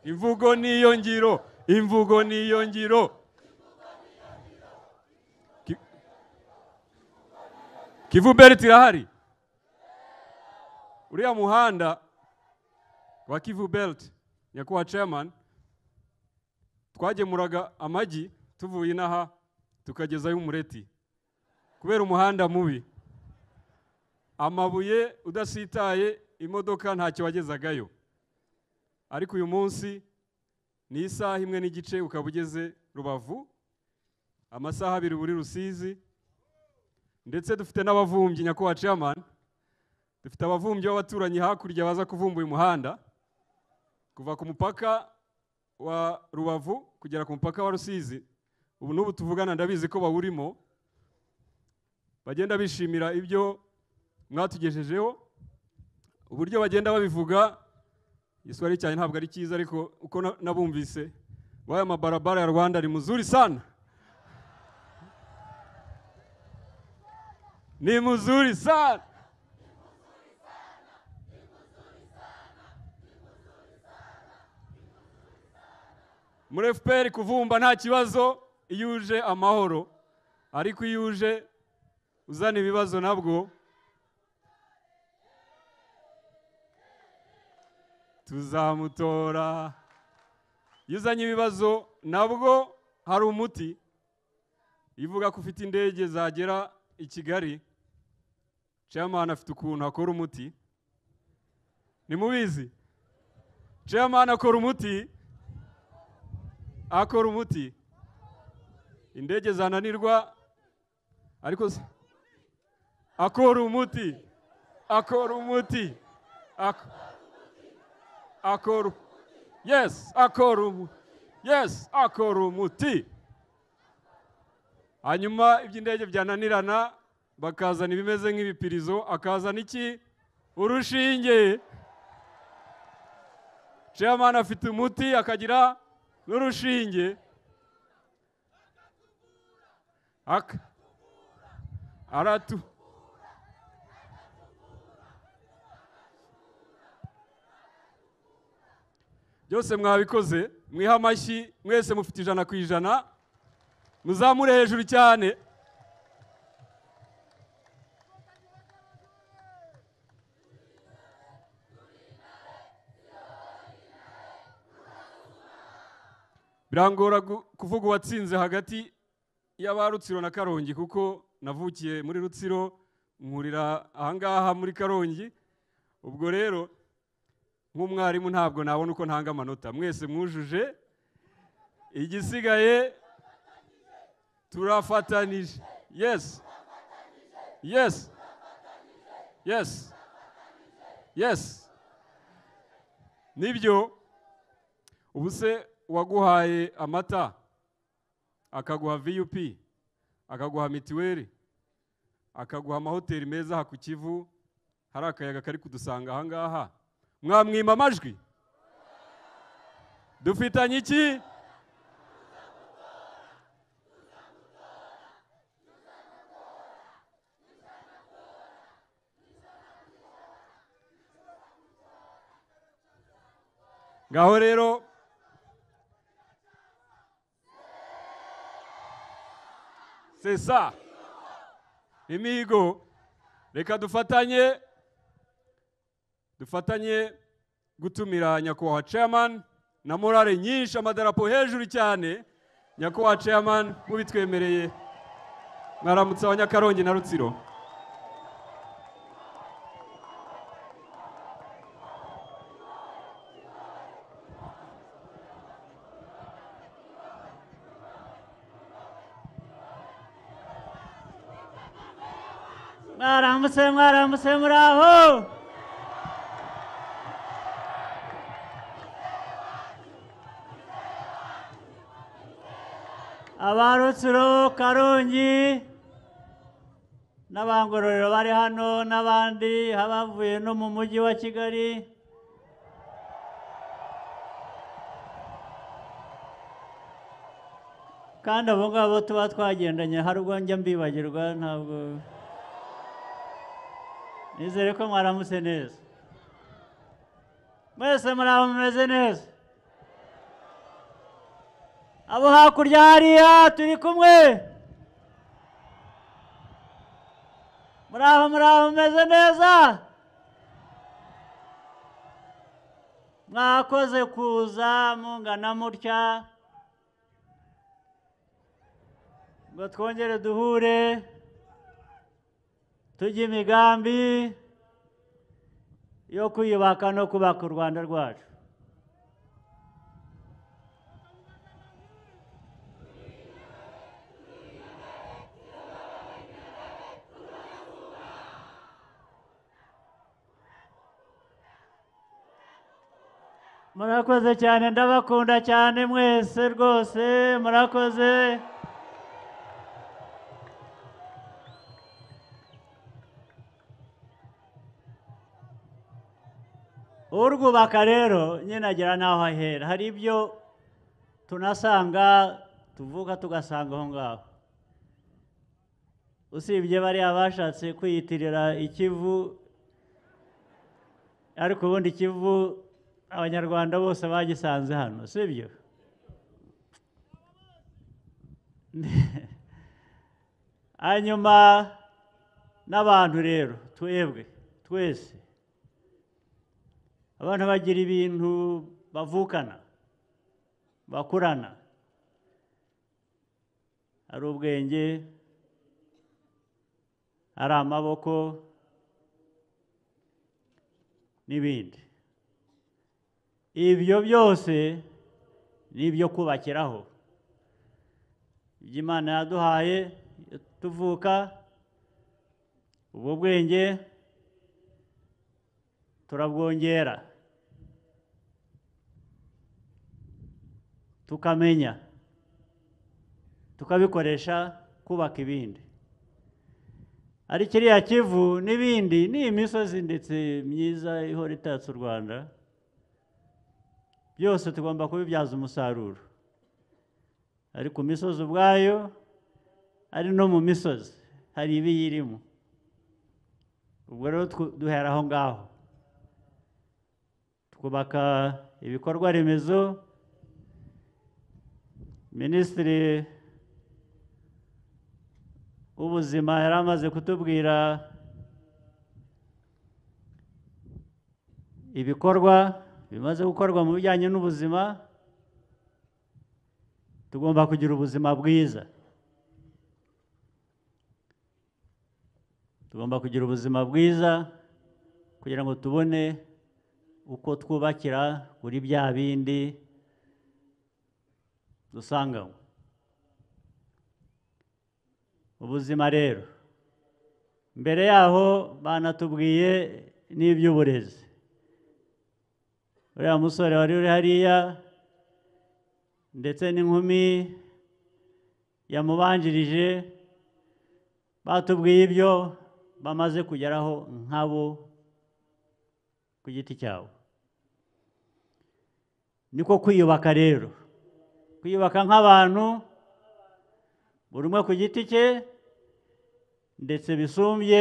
imvugo niyo ngiro imvugo niyo ngiro Ki- kivu belt irahari uriya muhanda wa kivu belt nyakubahwa chairman twagemuraga amagi tuvuye inaha tukagezayo umureti kubera umuhanda mubi amabuye udasitaye imodoka ntacyo wagezagayo ariko uyu munsi ni isaha imwe n'igice ukaba ugeze rubavu amasaha abiri buri rusizi ndetse dufite n'abavumbyi nyakubahwa chairman dufite abavumbyi b'abaturanyi hakurya baza kuvumba uyu muhanda kuva ku mupaka wa rubavu kugera ku mupaka wa rusizi ubu n'ubu tuvugana ndabizi ko bawurimo bagenda bishimira ibyo mwatugejejeho uburyo bagenda babivuga igiswahili cyane ntabwo ari cyiza ariko uko na- nabumvise waya mabarabara ya rwanda ni muzuri sana ni muzuri sana muri fpr kuvumba nta kibazo iyo uje amahoro ariko iyo uje uzana ibibazo nabwo tuzamutora iyo uzanye ibibazo nabwo hari umuti ivuga ko ufite indege zagera i kigali chairman afite ukuntu akora umuti nimubizi chairman akora umuti akora umuti indege zananirwa ariko se- akora umuti akora umuti Ak- akora yes akora umu- yes akora umuti hanyuma iby'indege byananirana bakazana ibimeze nk'ibipirizo akazana iki urushinge chairman afite umuti akagira n'urushinge Ak- aratu byose mwabikoze mwihe amashyi mwese mufite ijana ku ijana muzamure hejuru cyane birangora gu- kuvuga uwatsinze hagati y'aba rutsiro na karongi kuko navukiye muri rutsiro nkurira ahangaha muri karongi ubwo rero nk'umwarimu ntabwo nabona uko ntanga amanota mwese mwujuje igisigaye turafatanije yesi yesi yesi yesi nibyo ubu se uwaguhaye amata akaguha vup akaguha mituweli akaguha amahoteli meza aha ku kivu hari akayaga kari kudusanga aha ngaha mwamwima amajwi dufitanye iki ngaho rero sesa imihigo reka dufatanye dufatanye gutumira nyakubahwa chairman na morale nyinshi amadarapo hejuru cyane nyakubahwa chairman mubitwemereye mwaramutse abanyakarongi na rutsiro mwaramutse mwaramutse muraho abarutsiro karongi n'abangororero bari hano n'abandi abavuye no mu mujyi wa kigali kandi abo ngabo tuba twagendanye hari ubwo njya mbibagirwa ntabwo nizere ko mwaramutse neza mwese muraba mumeze neza abo hakurya hariya turi kumwe muraba muraba mumeze neza mwakoze kuza mungana mutya ngo twongere duhure tujye imigambi yo kwiyubaka no kubaka u rwanda rwacu murakoze cyane ndabakunda cyane mwese rwose murakoze urwubaka rero nyine agera n'aho ahera hari ibyo tunasanga tuvuka tugasanga aho ngaho usibye bariya bashatse kwiyitirira ikivu ariko ubundi ikivu abanyarwanda bose bagisanze hano sibyo hanyuma n'abantu rero twebwe twese abantu bagira ibintu bavukana bakurana hari ubwenge hari amaboko n'ibindi ibyo byose ni ibyo kubakiraho ibyo imana yaduhaye tuvuka ubwo bwenge turabwongera tukamenya tukabikoresha kubaka ibindi ari kiriya kivu n'ibindi ni imisozi ndetse myiza ihora itatse u rwanda byose tugomba kubibyaza umusaruro ari ku misozi ubwayo ari no mu misozi hari ibiyirimo ubwo rero twu- duhera aho ngaho twubaka ibikorwa remezo minisitiri w'ubuzima yari amaze kutubwira ibikorwa bimaze gukorwa mu bijyanye n'ubuzima tugomba kugira ubuzima bwiza tugomba kugira ubuzima bwiza kugira ngo tubone uko twubakira kuri bya bindi dusanganywe ubuzima rero mbere yaho banatubwiye n'iby'uburezi uriya musore wari uri hariya ndetse n'inkumi yamubanjirije batubwiye ibyo bamaze kugeraho nkabo ku giti cyabo niko kwiyubaka rero kwiyubaka nk'abantu buri umwe ku giti cye ndetse bisumbye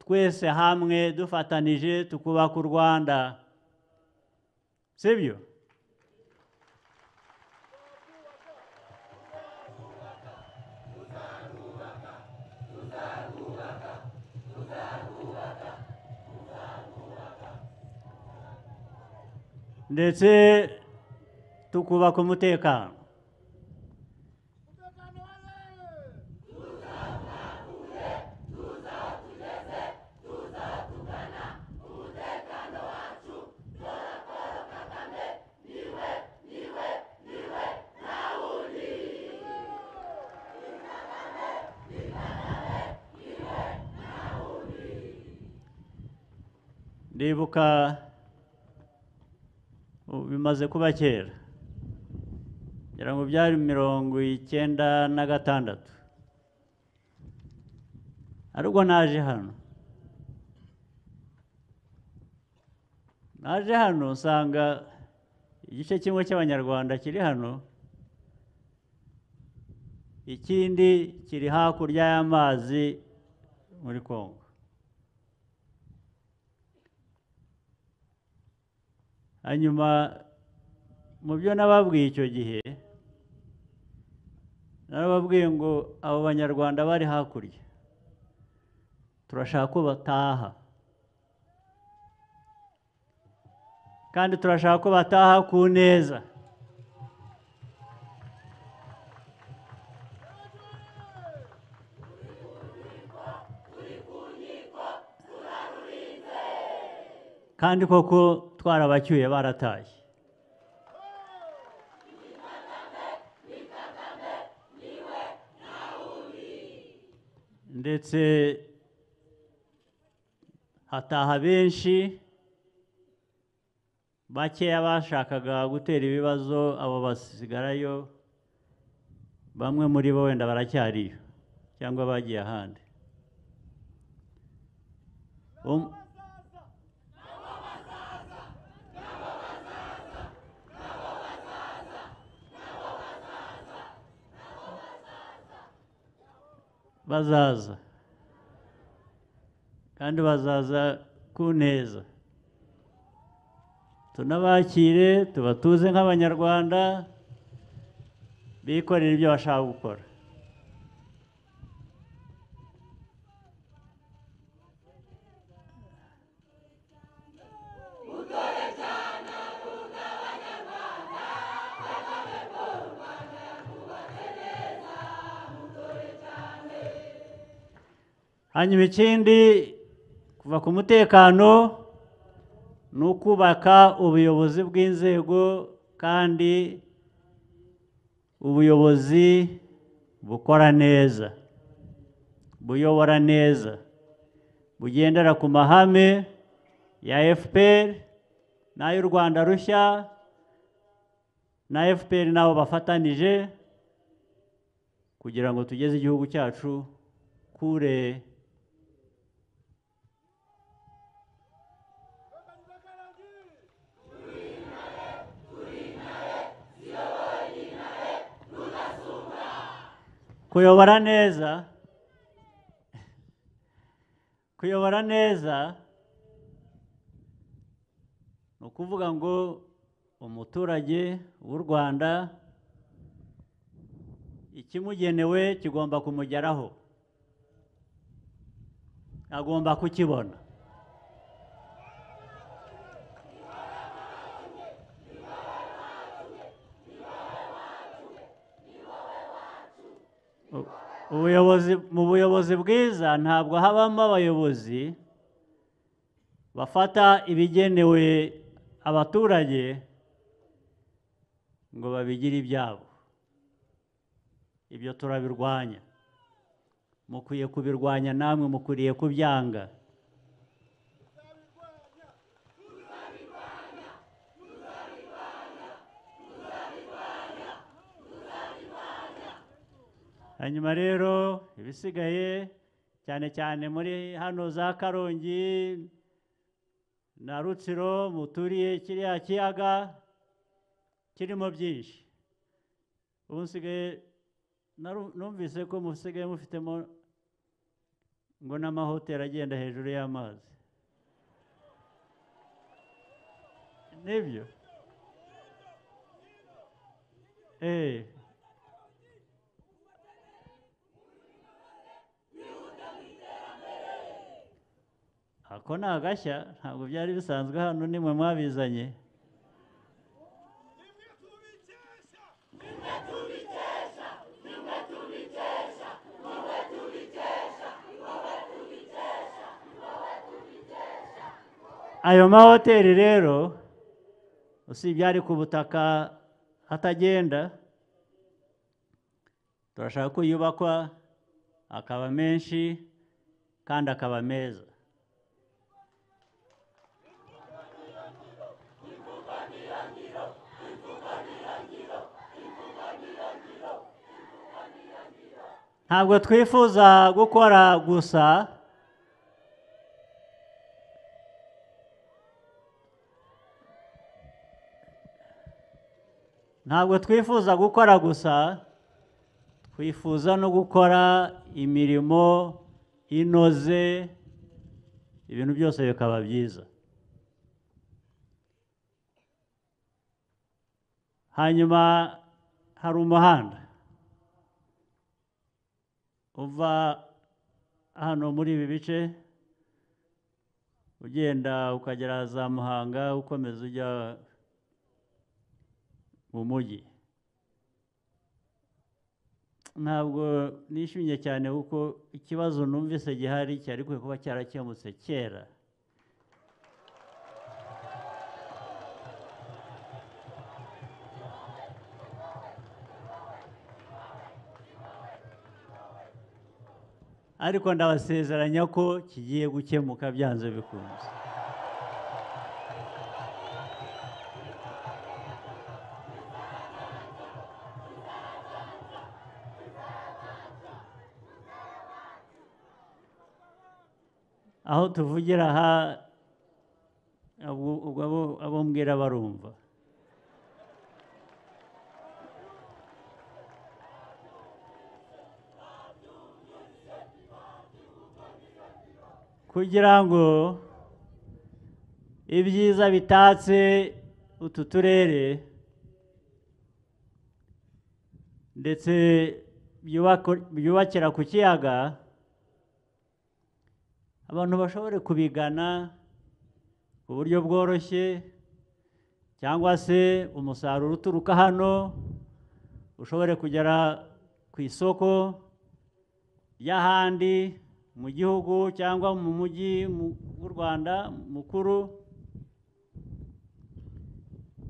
twese hamwe dufatanije tukubaka u rwanda sibyo ndetse tukubaka umutekano ndibuka ubu bimaze kuba kera ngira ngo byari mirongo icyenda na gatandatu ari ubwo naje hano naje hano nsanga igice kimwe cy'abanyarwanda kiri hano ikindi kiri hakurya y'amazi muri kongo hanyuma mu byo nababwiye icyo gihe narababwiye ngo abo banyarwanda bari hakurya turashaka ko bataha kandi turashaka ko bataha ku neza kandi koko twarabacyuye barataye ndetse hataha benshi bakeya bashakaga gutera ibibazo abo basigarayo bamwe muri bo wenda baracyariyo cyangwa bagiye ahandi Um- bazaza kandi bazaza ku neza tunabakire tubatuze nk'abanyarwanda bikorera ibyo bashaka gukora hanyuma ikindi kuva ku mutekano ni ukubaka ubuyobozi bw'inzego kandi ubuyobozi bukora neza buyobora neza bugendera ku mahame ya fpr n'ay'u rwanda rushya na fpr n'abo bafatanije kugira ngo tugeze igihugu cyacu kure kuyobora neza kuyobora neza ni ukuvuga ngo umuturage w'u rwanda ikimugenewe kigomba kumugeraho agomba kukibona ubuyobozi mu buyobozi bwiza ntabwo habamo abayobozi bafata ibigenewe abaturage ngo babigire ibyabo ibyo turabirwanya mukwiye kubirwanya namwe mukwiriye kubyanga hanyuma rero ibisigaye cyane cyane muri hano za karongi na rutsiro muturiye kiriya kiyaga kirimo byinshi ubu nsigaye naru- numvise ko musigaye mufitemo ngo n'amahoteli agenda hejuru y'amazi nibyo eee ako ni agashya ntabwo byari bisanzwe hano nimwe mwabizanye ayo mahoteli rero usibye ari ku butaka atagenda turashaka ko yubakwa akaba menshi kandi akaba meza ntabwo twifuza gukora gusa ntabwo twifuza gukora gusa twifuza no gukora imirimo inoze ibintu byose bikaba byiza hanyuma hari umuhanda uva hano muri ibi bice ugenda ukagera za muhanga ukomeza ujya mu mujyi ntabwo nishimye cyane kuko ikibazo numvise gihari cyari kwiye kuba cyarakemutse kera ariko ndabasezeranya ko kigiye gukemuka byanze bikunze aho tuvugira aha abo- ubwo abo- abo mbwira barumva kugira ngo ibyiza bitatse utu turere ndetse byubako- byubakira ku kiyaga abantu bashobore kubigana ku buryo bworoshye cyangwa se umusaruro uturuka hano ushobore kugera ku isoko y'ahandi mu gihugu cyangwa mu mujyi mu- w'u rwanda mukuru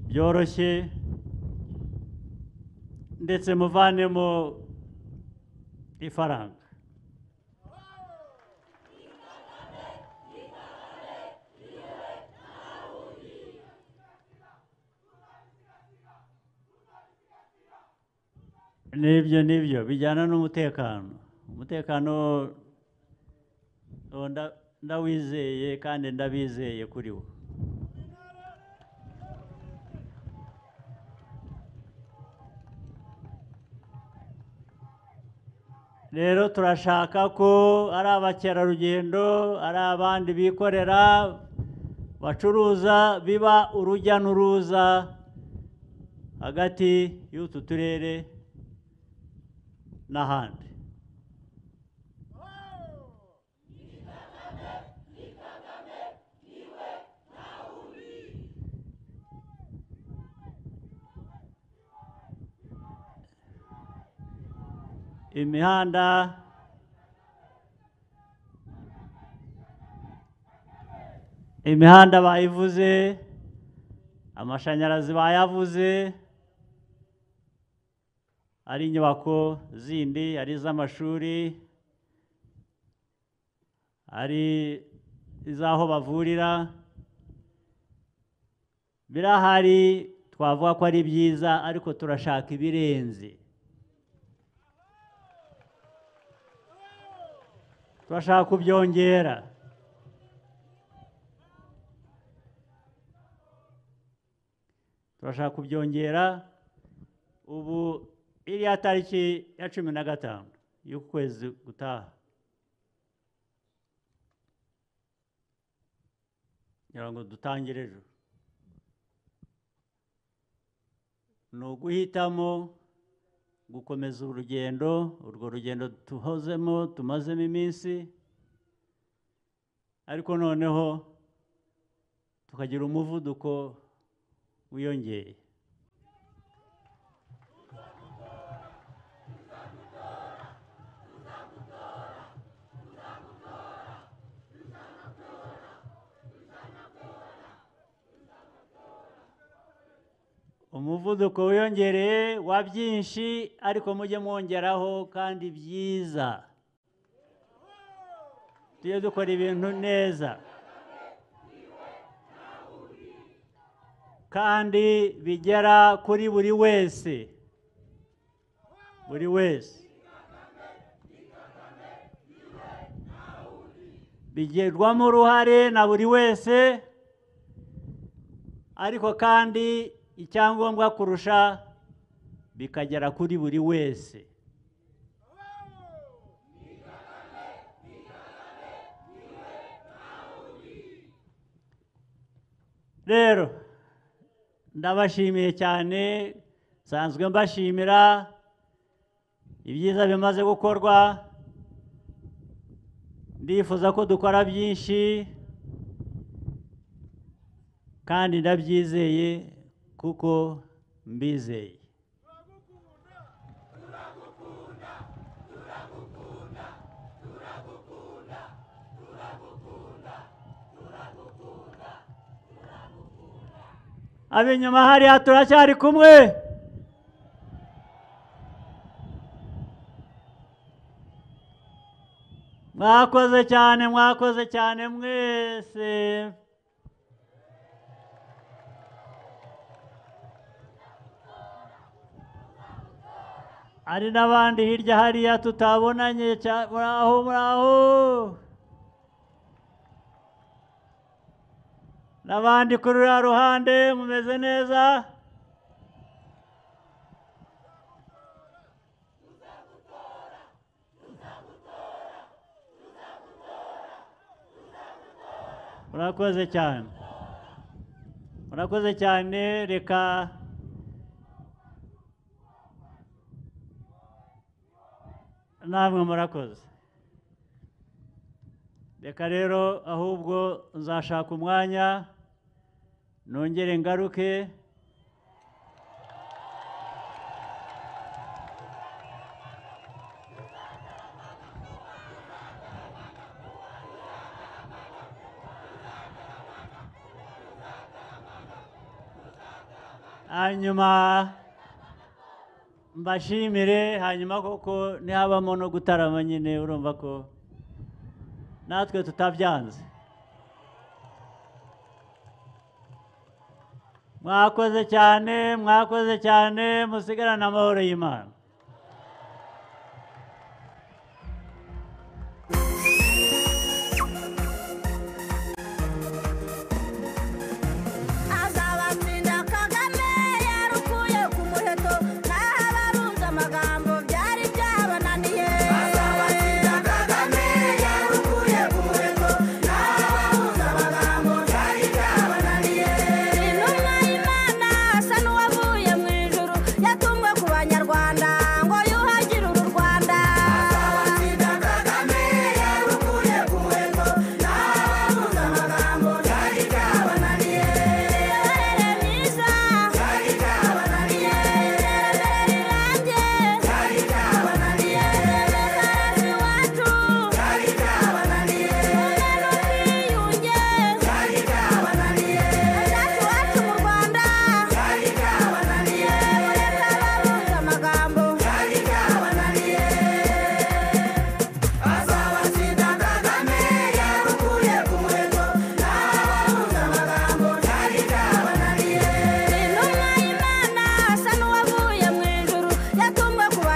byoroshye ndetse muvanemo ifaranga n'ibyo n'ibyo bijyana n'umutekano umutekano uwo nda- ndawizeye kandi ndabizeye kuri wo rero turashaka ko ari abakerarugendo ari abandi bikorera bacuruza biba urujya n'uruza hagati y'utu turere n'ahandi imihanda imihanda bayivuze amashanyarazi bayavuze ari inyubako zindi ari iz'amashuri ari iz'aho bavurira birahari twavuga ko ari byiza ariko turashaka ibirenze turashaka kubyongera turashaka kubyongera ubu iriya tariki ya cumi na gatanu y'ukwezi gutaha kugira ngo dutangire ejo ni uguhitamo gukomeza urugendo urwo rugendo tuhozemo tumazemo iminsi ariko noneho tukagira umuvuduko wiyongeye umuvuduko wiyongereye wa byinshi ariko mujye mwongeraho kandi byiza tujye dukora ibintu neza kandi bigera kuri buri wese buri wese bigirwamo uruhare na buri wese ariko kandi icyangombwa kurusha bikagera kuri buri wese rero ndabashimiye cyane nsanzwe mbashimira ibyiza bimaze gukorwa ndifuza ko dukora byinshi kandi ndabyizeye kuko mbizeye ab'inyuma hariya turacyari kumwe mwakoze cyane mwakoze cyane mwese hari n'abandi hirya hariya tutabonanye cya- muraho muraho n'abandi kuri ruriya ruhande mumeze neza murakoze cyane murakoze cyane reka namwe murakoze reka rero ahubwo nzashaka umwanya nongere ngaruke hanyuma mbashimire hanyuma koko ntihabamo no gutarama nyine urumva ko natwe tutabyanze mwakoze cyane mwakoze cyane musigarane amahoro y'imana